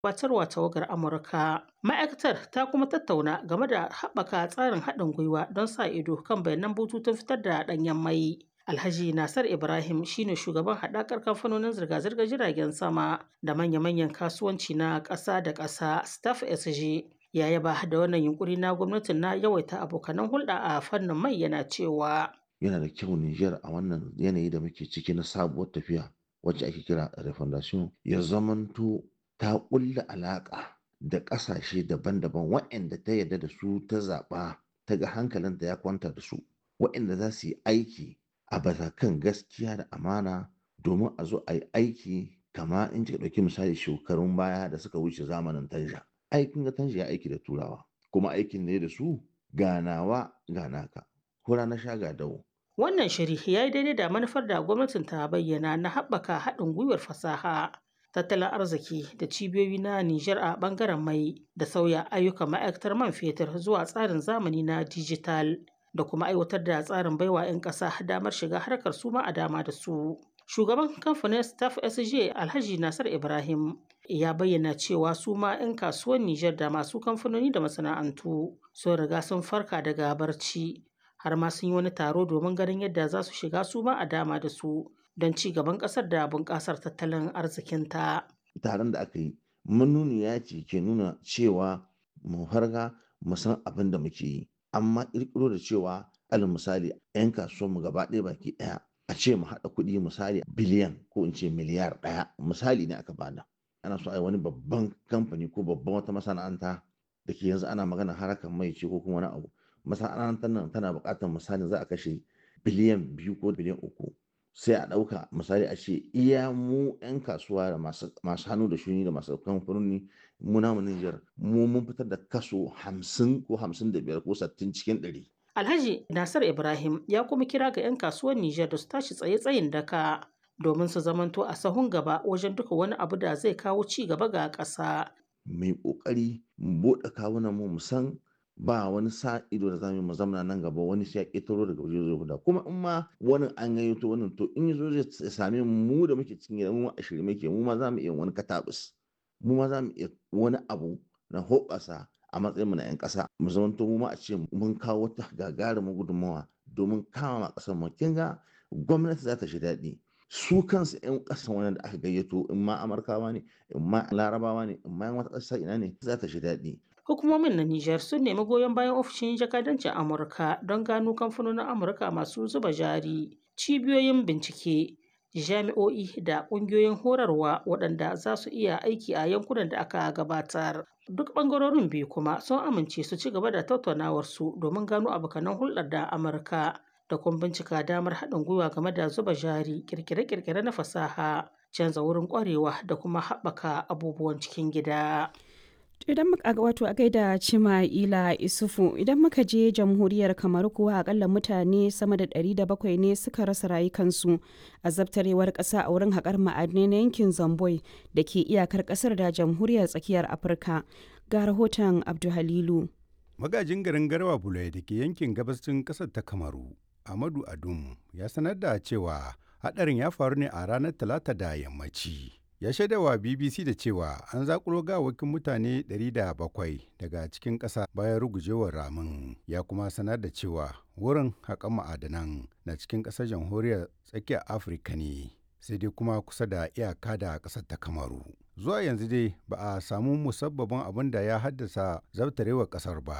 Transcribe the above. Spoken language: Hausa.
gabatarwa tawagar Amurka. Ma'aikatar ta kuma tattauna game da haɓaka tsarin haɗin gwiwa don sa ido kan bayanan bututun fitar da ɗanyen mai. Alhaji Nasar Ibrahim shine shugaban haɗakar kamfanonin zirga-zirgar jiragen sama da manya-manyan kasuwanci na ƙasa da ƙasa Staff SG. Ya yaba da wannan yunkuri na gwamnatin na yawaita abokanan hulɗa a fannin mai yana cewa. Yana da kyau Nijar a wannan yanayi da muke ciki na sabuwar tafiya wacce ake kira refondation ya zamanto ta ƙulla alaƙa da ƙasashe daban-daban waɗanda ta yarda da su ta zaɓa ta ga hankalinta ya kwanta da su waɗanda za su yi aiki a batakan gaskiya da amana domin a zo a yi aiki kama in kika ɗauki misali shekarun baya da suka wuce zamanin tanja aikin ga tanja ya aiki da turawa kuma aikin ne da su ganawa ganaka hura na sha ga dawo Wannan shiri ya yi daidai da manufar da gwamnatin ta bayyana na haɓaka haɗin gwiwar fasaha, tattalin arziki da cibiyoyi na Nijar a ɓangaren mai da sauya ayyukan ma'aikatar man fetur zuwa tsarin zamani na dijital da kuma aiwatar da tsarin baiwa 'yan ƙasa damar shiga harkar su ma a dama da su. Shugaban kamfanin Staff SJ Alhaji Nasar Ibrahim ya bayyana cewa su ma 'yan kasuwan Nijar da masu kamfanoni da masana'antu sun riga sun farka daga barci har ma sun yi wani taro domin ganin yadda za su shiga su ma a dama da su don ci gaban ƙasar da bunƙasar tattalin arzikinta. taron da aka yi manuniya ce ke nuna cewa mu farga mu san abin da muke yi amma ƙirƙiro da cewa alal misali 'yan kasuwanmu gaba ɗaya baki ɗaya a ce mu haɗa kuɗi misali biliyan ko in ce miliyar ɗaya misali ne aka bada ana so a yi wani babban kamfani ko babban wata masana'anta da ke yanzu ana magana harkar mai ce ko kuma wani abu masana'antar nan tana buƙatar misali za a kashe biliyan biyu ko biliyan uku sai a ɗauka misali a ce iya mu 'yan kasuwa da masu hannu da shuni da masu kamfanoni mu namu Nijar mu mun fitar da kaso hamsin ko hamsin da biyar ko sittin cikin ɗari. Alhaji Nasir Ibrahim ya kuma kira ga 'yan kasuwar Nijar da su tashi tsaye-tsayin daka domin su zamanto a sahun gaba wajen duka wani abu da zai kawo ci gaba ga ƙasa. Mai ƙoƙari mu buɗe kawunan mu san ba wani sa ido da zamu mu zamana nan gaba wani sai ya ƙetaro daga waje zai guda kuma in ma wani an gayyato wannan to in yazo zai same mu da muke cikin gida mu a shirye muke mu ma zamu iya wani katabus mu ma zamu iya wani abu na hoɓasa a matsayin mu na 'yan ƙasa mu zamanto mu ma a ce mun kawo wata gagarumin gudunmawa domin kama ƙasar mu kin ga gwamnati za ta shi daɗi su kansu 'yan ƙasan wani da aka gayyato in ma amurkawa ne in ma larabawa ne in ma yan wata ƙasa ina ne za ta shi daɗi Hukumomin na Nijar sun nemi goyon bayan ofishin jakadancin Amurka don gano kamfanonin Amurka masu zuba jari, cibiyoyin bincike, jami'o'i da ƙungiyoyin horarwa waɗanda za su iya aiki a yankunan da aka gabatar. Duk ɓangarorin biyu kuma sun amince su ci gaba da tattaunawarsu domin gano abokanan hulɗar da Amurka da kuma bincika damar haɗin gwiwa game da zuba jari, ƙirƙire-ƙirƙire na fasaha, canza wurin ƙwarewa da kuma haɓaka abubuwan cikin gida. idan muka wato a gaida cima ila isufu idan muka je jamhuriyar kamar kuwa akalla mutane sama da 700 ne suka rasa rayukansu a zabtarewar ƙasa a wurin haƙar ma'adinai na yankin zamboi da ke iyakar ƙasar da jamhuriyar tsakiyar afirka ga rahoton abduhalilu magajin garin garwa bulai da ke yankin gabashin ƙasar ta kamaru amadu adum ya sanar da cewa haɗarin ya faru ne a ranar talata da yammaci ya shaidawa bbc da cewa an zakulo gawakin mutane 700 daga cikin ƙasa bayan rugujewar ramin ya kuma sanar da cewa wurin haƙan ma'adanan na cikin ƙasar jamhuriyar tsakiyar afirka ne sai dai kuma kusa da iyaka da ƙasar ta kamaru zuwa yanzu dai ba a samu musabbabin abin da ya haddasa zabtarewar ƙasar ba